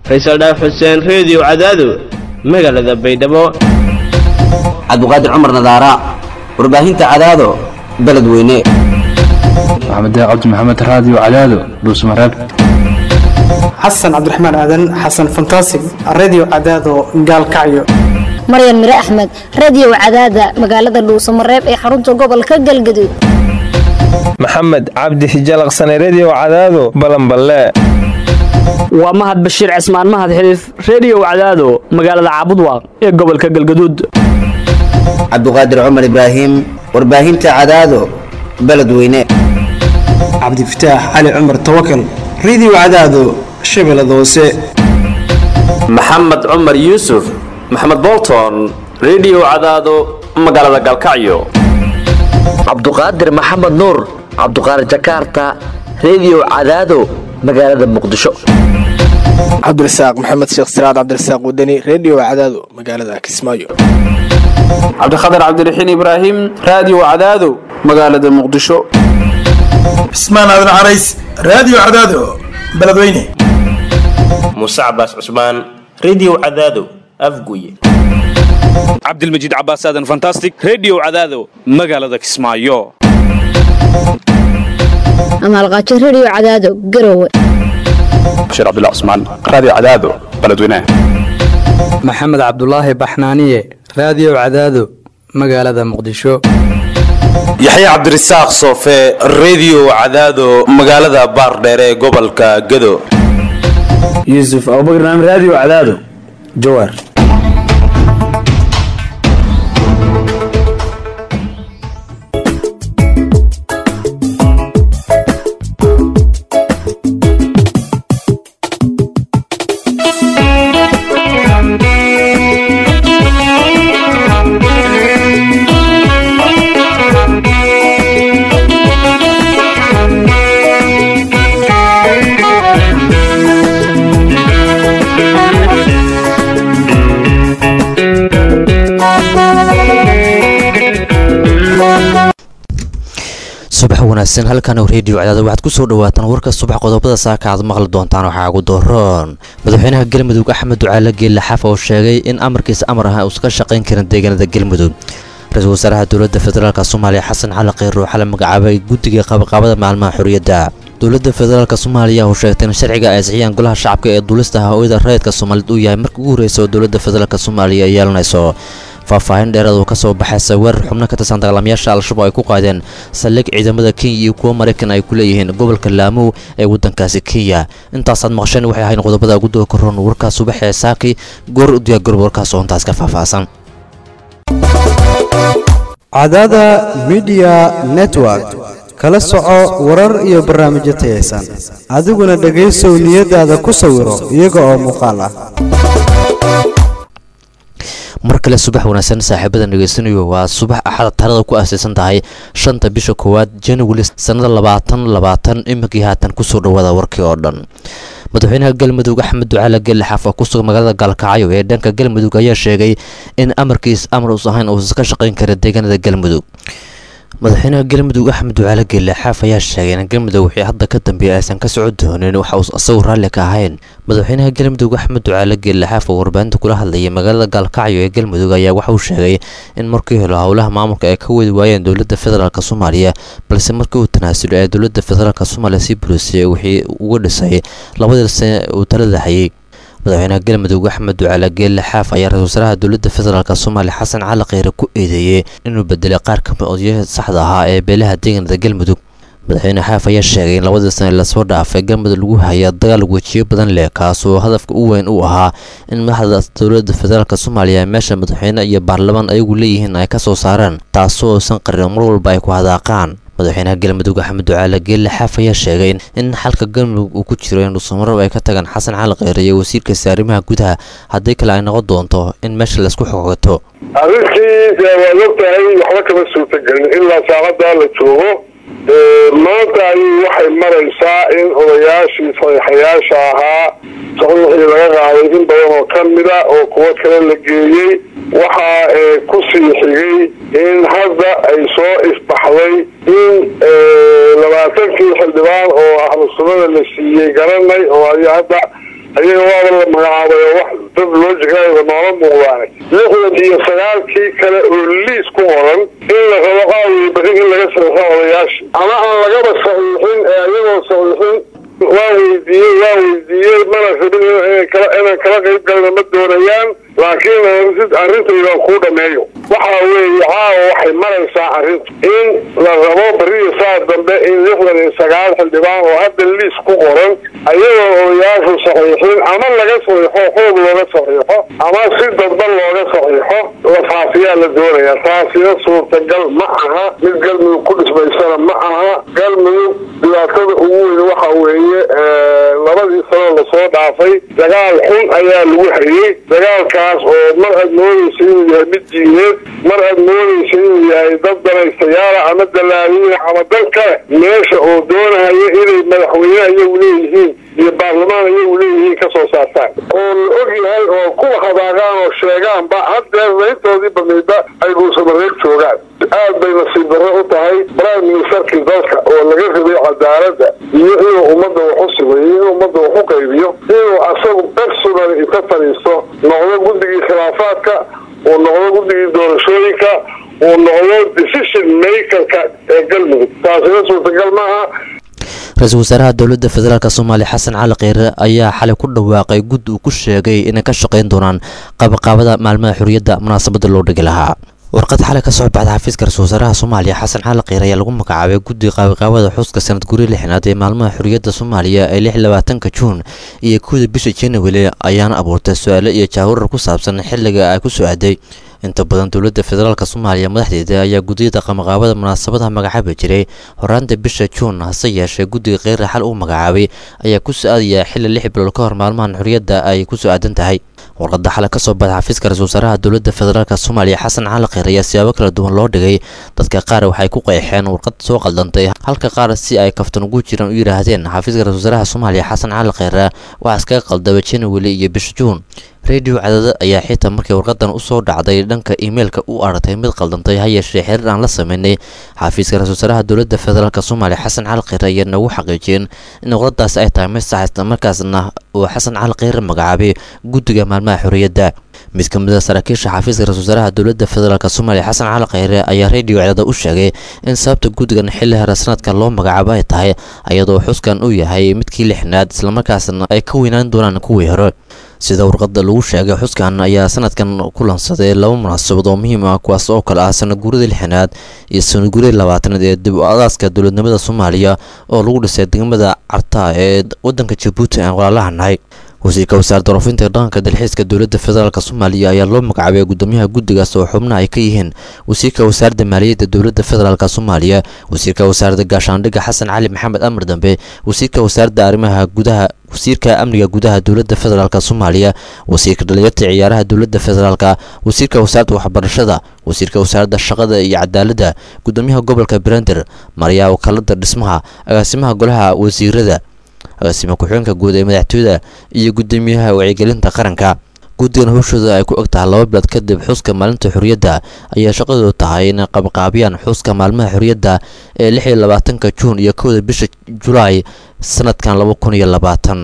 faysal dhaaf xuseen reediyo cadaado magaalada baydhabo cabdiqaadir cumar nadaara warbaahinta cadaado beledweyne maxamed cabdi maxamed raadiyo cadaado dhuusmareeb xasan cabdiraxmaan aadan xasan fantasig radio cadaado gaalkacyo maryan mire axmed radiyow cadaada magaalada dhuusamareeb ee xarunta gobolka galgaduud maxamed cabdi hijalaqsane rediyow cadaado balanballe waa mahad bashiir cismaan mahad xiliif rediyow cadaado magaalada caabudwaaq ee gobolka galgaduud cabdiqaadir cumar ibraahim warbaahinta cadaado beledweyne cabdifataax cali cumar tawakal radio cadaado shabeellada hoose maxamed cumar yuusuf maxamed bolton rediyow cadaado magaalada galkacyo cabduqaadir maxamed nuur cabduqaadir jakarta rediyow cadaado magaalada muqdisho cabdirasaaq maxamed sheekh siraad cabdirasaaq wadani rediyo cadaado magaalada kismaayo cabdikhatar cabdiraxiin ibraahim raadiyo cadaado magaalada muqdisho cismaan aadan carays raadiyo cadaado beledweyne muuse cabaas cusmaan rediyo cadaado afguye cabdilmajiid cabaas aadan fantastic rediyo cadaado magaalada kismaayo amaalqaajo rediyo cadaado garowe bashiir cabdullah cusmaan raadiyo cadaado beledweyne maxamed cabdulaahi baxnaaniye raadiyo cadaado magaalada muqdisho yaxye cabdirasaaq soofe rediyo cadaado magaalada baardheere ee gobolka gado yuusuf abubakar naam raadiyo cadaado jawaar subax wanaagsan halkan rediyo cadaada waxaad ku soo dhawaataan warka subax qodobada saaka aad maqli doontaan waxaa ugu dooron madaxweynaha galmudug axmed ducaale geelle xaf oo sheegay in amarkiisa amar ah uusan ka shaqayn karin deegaanada galmudug ra-iisul wasaaraha dowladda federaalk soomaaliya xasan cali kheyr ruuxa la magacaabay guddiga qabaqaabada maalmaha xorriyadda dowladda federaalk soomaaliya oo sheegtay in sharciga ay sixiyaan golaha shacabka ee duulista hawada rayidka soomaaliyeed uu yahay markii ugu horreysa oo dowladda federaalk soomaaliya ay yeelanayso faahfaahin dheeraad oo ka soo baxaysa weerar xubno ka tirsan dagaalamayaasha al-shabaab ay ku qaadeen saldhig ciidamada kenya iyo kuwo maraykan ay ku leeyihiin gobolka laamow ee waddankaasi kenya intaasaad maqasheen waxay ahayn qodobada guddooda koron warkaas subax ee saaki goor u diyaargaroob warkaas oo intaas ka faahfaahsan cadaada midiya network kala soco warar iyo barnaamijyo tayaysan adiguna dhegaysow niyadaada ku sawiro iyaga oo muuqaal ah mar kale subax wanaagsan saaxiibada dhegeysanayo waa subax axada taarada ku aasaysan tahay shanta bisha koowaad january sannada labaatan labaatan iminkii haatan kusoo dhawaada warkii oo dhan madaxweynaha galmudug axmed ducaale gelle xaaf oo kusugan magaalada gaalkacyo ee dhanka galmudug ayaa sheegay in amarkiis amar us ahayn uusan ka shaqayn karin deegaanada galmudug madaxweynaha galmudug axmed ducaale geelle xaaf ayaa sheegay in galmudug wixii hadda ka dambeeyay aysan ka socon doonin waxa uu isagu raalli ka ahayn madaxweynaha galmudug axmed ducaale geelle xaaf oo warbaahinta kula hadlayay magaalada gaalkacyo ee galmudug ayaa waxa uu sheegay in markii hore howlaha maamulka ay ka wadi waayeen dowladda federaalk soomaaliya balse markii uu tanaasulo ee dowladda federaalk soomaaliya sii bulisay wixii uga dhisay labadii sane uu talada hayay madaxweynaha galmudug axmed ducaale geelle xaaf ayaa ra-isul wasaaraha dowladda federaalk soomaaliya xasan cali kheyre ku eedeeyey inuu bedelay qaar ka mid odayaha saxda ahaa ee beelaha deegaanada galmudug madaxweyne xaaf ayaa sheegay in labadii sane lasoo dhaafay galmudug lagu haya dagaal wejiyo badan leh kaasoo hadafka u weyn u ahaa in madaxda dowladda federaalk soomaaliya meesha madaxweyne iyo baarlamaan ayagu leeyihiin ay ka soo saaraan taasoo uusan qarin mar walba ay ku hadaaqaan madaxweynaha galmudug axmed ducaale geelle xaaf ayaa sheegay in xalka galmudug uu ku jiro in dhuusamarob ay ka tagaan xasan cali kheyre iyo wasiirkaasi arrimaha gudaha haddii kale ay noqon doonto in meesha laysku xogato arrintii waad ogtahay waxba kama suurtagelin ilaa saacaddaa la joogo maanta ayay waxay maraysaa in odayaashii saxiixayaasha ahaa saxiixii laga qaaday in badan oo ka mida oo kuwo kale la geeyey waxaa ku sii xigay in hadda ay soo isbaxday in labaatankii xildhibaan oo ahlu sunnada la siiyey garanay oo ay hadda ayaga waaba la magacaabay oo wax dad loojigayba noola muuqdaane lixdan iyo sagaalkii kale oo liis ku qoran in la rabo qaawiyo bari in laga saxiixo odayaasha ama aan lagaba saxiixin ee ayagoo saxiixin waa weydiiyey waa weydiiyey mana rabin inaan kala qayb galna ma doonayaan laakiin arrintaydan kuu dhameeyo waxa weeye caawa waxay maraysaa arrintu in la rabo beriya saa dambe in lixdan iyo sagaal xildhibaan oo hadda liis ku qoran ayagoo odayaashu saxiixin ama laga saxiixo xoog looga saxiixo ama si dadban looga saxiixo la faafiyaa la doonaya taasina suurtagal ma aha mid galmudug ku dhismaysana ma aha galmudug dhibaatada ugu weyn waxa weeye labadii sano lasoo dhaafay dagaal xun ayaa lagu hayey dagaalkaas oo mar aad moodaysa inuu yahay mid diineed mar aad moodaysa inuu yahay dad danaystayaala ama dalaaliina ama dan kale meesha oo doonahaya inay madaxweyne ayagu leeyihiin iyo baarlamaan ayagu leeyihiin ka soo saartaan oo la og yahay oo kuwa habaaqaan oo sheegaanba haddeer layntoodii badnaydba ay dhuusamareeb joogaan aad bay nasiib darro u tahay prime ministerkii dalka oo laga rabay cadaaladda iyo inuu ummadda wax u simayo inuu ummadda wax u qaybiyo inuu asagu personal inta fadhiisto noqdo guddigii khilaafaadka uu noqdo guddigii doorashooyinka uu noqdo decision makerka ee galmudug taasina suurtagal maaha ra-iisul wasaaraha dowladda federaalk soomaaliya xasan cali kheyre ayaa xalay ku dhawaaqay gud uu ku sheegay inay ka shaqayn doonaan qabaqaabada maalmaha xorriyadda munaasabadda loo dhigi lahaa warqad xalay ka soo baxda xafiiska ra-isul wasaaraha soomaaliya xasan cali kheyre ayaa lagu magacaabay guddiga qaabaqaabada xuska sanad guri lixnaad ee maalmaha xorriyadda soomaaliya ee lix labaatanka juun iyo kowda bisha january ayaana abuurtay su-aalo iyo jaawarar ku saabsan xilliga ay ku soo aaday inta badan dowladda federaalk soomaaliya madaxdeeda ayaa guddiyada qamaqaabada munaasabadaha magacaabi jiray horaanta bisha juun hase yeeshee guddiga kheyre xal uu magacaabay ayaa ku so-aadaya xilli lix bilood ka hor maalmahan xorriyadda ay ku soo aadan tahay warqadda xalay ka soo baxda xafiiska ra-isul wasaaraha dowladda federaalk soomaaliya xasan cali kheyr ayaa siyaabo kala duwan loo dhigay dadka qaar waxay ku qeexeen warqad soo qaldantay halka qaar si ay kaftan ugu jiraan u yidhaahdeen xafiiska ra-isul wasaaraha soomaaliya xasan cali kheyre waxaa iskaga qaldaba january iyo bisha juun radio cadada ayaa xitaa markii warqadan usoo dhacday dhanka imeilka u aragtay mid qaldantay ha yeeshee xiriir aan la sameynay xafiiska ra-isul wasaaraha dowladda federaalk soomaaliya xasan cali kheyre ayaa nagu xaqiijiyeen in warqadaasi ay tahay mid sax isla markaasna uu xasan cali kheyre magacaabay guddiga maalmaha xorriyadda mid ka mid a saraakiisha xafiiska ra-isul wasaaraha dowladda federaalk soomaaliya xasan cali kheyre ayaa radio cadada u sheegay in sababta guddigan xilli hore sanadkan loo magacaabo ay tahay iyadoo xuskan uu yahay midkii lixnaad islamarkaasna ay ka weynaan doonaan kuwii hore sida warqadda lagu sheegay xuskan ayaa sanadkan ku lansaday laba munaasabad oo muhiim ah kuwaas oo kale ah sanadguuradii lixanaad iyo sanadguuradii labaatanaad ee dib u adaaska dowladnimada soomaaliya oo lagu dhisay degmada carta ee wadanka jabuuti aan walaalaha nahay wasiirka wasaaradda warfinta ee dhaqanka dalxiiska dowladda federaalk soomaaliya ayaa loo magacaabay gudoomiyaha guddigaas oo xubnaha ay ka yihiin wasiirka wasaaradda maaliyadda dowladda federaalk soomaaliya wasiirka wasaaradda gaashaandhigga xasan cali maxamed amar dambe wasiirka wasaaradda arrimaha gudaha wasiirka amniga gudaha dowladda federaalk soomaaliya wasiirka dhalinyarta ciyaaraha dowladda federaalk wasiirka wasaaradda waxbarashada wasiirka wasaaradda shaqada iyo cadaaladda gudoomiyaha gobolka brender maryaa wakaalada dhismaha agaasimaha golaha wasiirada agaasima ku-xigeenka guud ee madaxtooyada iyo gudoomiyaha wacyigelinta qaranka guddigan howshooda ay ku eg tahay laba bilood kadib xuska maalinta xorriyadda ayaa shaqadoodu tahay inay qabqaabiyaan xuska maalmaha xorriyadda ee lix iyo labaatanka juun iyo kowda bisha julaay sanadkan laba kun iyo labaatan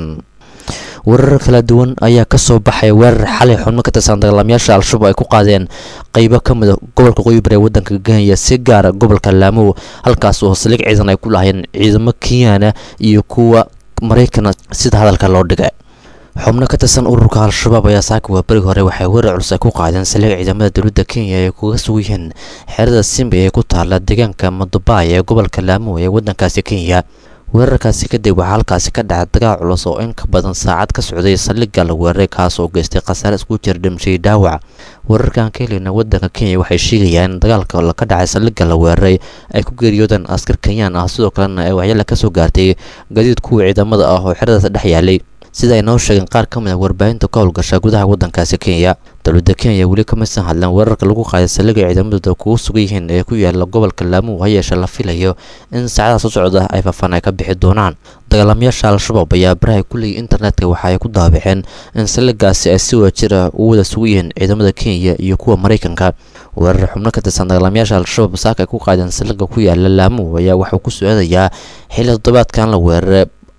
weerar kala duwan ayaa ka soo baxay weerar xalay xubno ka tirsan dagaalamayaasha al-shabaab ay ku qaadeen qeybo ka mid a gobolka qoyibir ee waddanka kenya si gaara gobolka laamow halkaas oo saliig ciidan ay ku lahayeen ciidamo kenyaana iyo kuwa maraykana sida hadalka loo dhigay xubno ka tirsan ururka al-shabaab ayaa saaka waaberiga hore waxay weerar culus ay ku qaadeen saliig ciidamada dowladda kenya ay kuga sug yihiin xerada simbi ee ku taala deegaanka madubaay ee gobolka laamow ee waddankaasi kenya weerarkaasi kadib waxaa halkaasi ka dhacay dagaal culus oo in ka badan saacad ka socday saldhigga la weeraray kaas oo geystay khasaare isku jira dhimashadii dhaawac weerarkan ka helina waddanka kenya waxay sheegayaan in dagaalka ka dhacay saldhigga la weeraray ay ku geeriyoodeen askar kenyaan ah sidoo kalena ay waxyaala ka soo gaartay gadiid kuwa ciidamada ah oo xeradaas dhex yaalay sida ay noo sheegeen qaar ka mid a warbaahinta ka howlgasha gudaha waddankaasi kenya dowladda kenya weli kamaysan hadleen weerarka lagu qaaday saldhigga ciidamadooda kugu sugan yihiin ee ku yaala gobolka laamuw ha yeeshe la filayo in saacadaha soo socda ay faafaan ay ka bixi doonaan dagaalamayaasha al-shabaab ayaa baraha kulleyay internetka waxa ay ku daabaceen in saldhiggaasi ay si wada jir ah ugu wada sugan yihiin ciidamada kenya iyo kuwa maraykanka weerar xubno ka tirsan dagaalamayaasha al-shabaab saaka ay ku qaadeen saldhigga ku yaala laamuw ayaa waxuu ku socdayaa xilli toddobaadkan la weeraray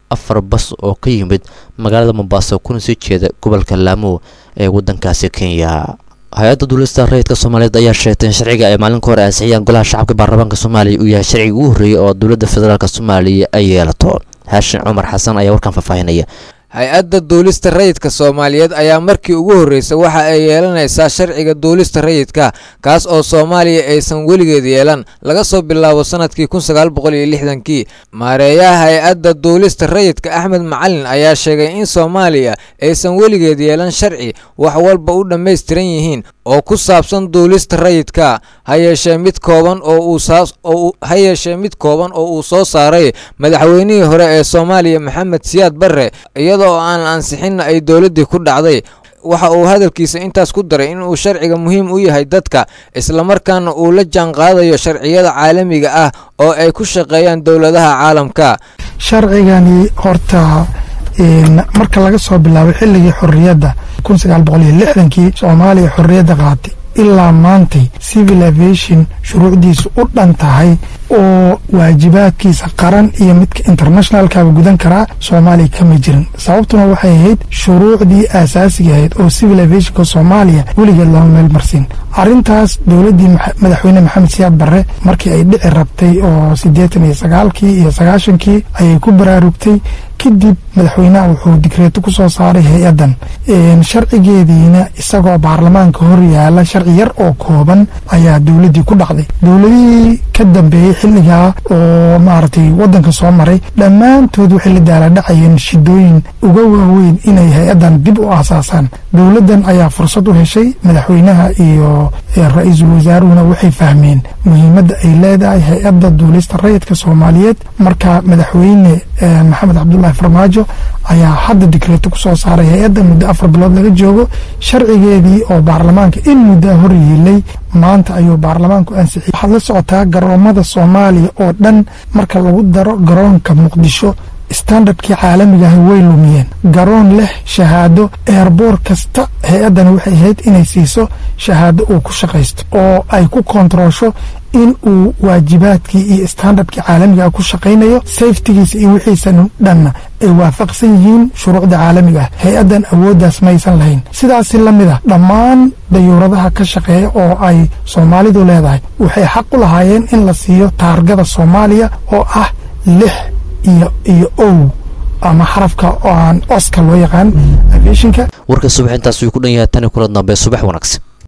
afar bas oo ka yimid magaalada mombaaso kuna sii jeeda gobolka laamo ee waddankaasi kenya hay-adda duulista rayidka soomaaliyeed ayaa sheegtay in sharciga ay maalinka hore ansixiyaan golaha shacabka baarlamaanka soomaaliya uu yahay sharciga ugu horreeyay oo dowladda federaalk soomaaliya ay yeelato haashin cumar xasan ayaa warkan faahfaahinaya hay-adda duulista rayidka soomaaliyeed ayaa markii ugu horreysay waxa ay yeelanaysaa sharciga duulista rayidka kaas oo soomaaliya aysan weligeed yeelan laga soo bilaabo sanadkii kun sagaal boqol iyo lixdankii maareeyaha hay-adda duulista rayidka axmed macalin ayaa sheegay in soomaaliya aysan weligeed yeelan sharci wax walba u dhammaystiran yihiin oo ku saabsan duulista rayidka ha yeeshee mid kooban oo uu saas oo ha yeeshee mid kooban oo uu soo saaray madaxweynihii hore ee soomaaliya maxamed siyaad barre iyadoo aan ansixinna ay dowladdii ku dhacday waxa uu hadalkiisa intaas ku daray in uu sharciga muhiim u yahay dadka islamarkaana uu la jaanqaadayo sharciyada caalamiga ah oo ay ku shaqeeyaan dowladaha caalamka sharcigani horta marka laga soo bilaabo xilligii xorriyadda kun sagaal boqol iyo lixdankii soomaaliya xorriyadda qaatay ilaa maantay civil aviation shuruucdiisu u dhan tahay oo waajibaadkiisa qaran iyo midka internationalkaba gudan karaa soomaaliya kama jirin sababtuna waxay ahayd shuruucdii aasaasiga ahayd oo civil aviationka soomaaliya weligeed lama meel marsin arrintaas dowladdii madaxweyne maxamed siyaad barre markii ay dhici rabtay oo siddeetan iyo sagaalkii iyo sagaashankii ayay ku baraarugtay kadib madaxweynaha wuxuu digreeto ku soo saaray hay-addan sharcigeediina isagoo baarlamaanka hor yaala sharci yar oo kooban ayaa dowladdii ku dhacday dowladihii ka dambeeyey xilligaa oo maaragtay waddanka soo maray dhammaantood waxay la daaladhacayeen shidooyin uga waaweyn inay hay-addan dib u aasaasaan dowladdan ayaa fursad u heshay madaxweynaha iyo ra-iisul wasaaruhuna waxay fahmeen muhiimadda ay leedahay hay-adda duulista rayidka soomaaliyeed marka madaxweyne maxamed cabdulahi farmaajo ayaa hadda digreeto ku soo saaray hay-adda muddo afar bilood laga joogo sharcigeedii oo baarlamaanka in muddaa hor yeelay maanta ayuu baarlamaanku ansixiyey waxaad la socotaa garoomada soomaaliya oo dhan marka lagu daro garoonka muqdisho standardkii caalamiga ah way lumiyeen garoon leh shahaado eerboor kasta hay-addani waxay ahayd inay siiso shahaado uu ku shaqaysto oo ay ku kontaroosho in uu waajibaadkii iyo standardkii caalamiga ah ku shaqaynayo safetigiisa iyo wixiisan dhanna ay waafaqsan yihiin shuruucda caalamiga ah hay-addan awooddaas maysan lahayn sidaasi la mid a dhammaan dayuuradaha ka shaqeeya oo ay soomaalidu leedahay waxay xaq u lahaayeen in la siiyo taargada soomaaliya oo ah lix iyo iyo ow ama xarafka oo aan oska loo yaqaan aviationka warka subax intaas wuu ku dhan yahay tani kula dambe subax wanaagsan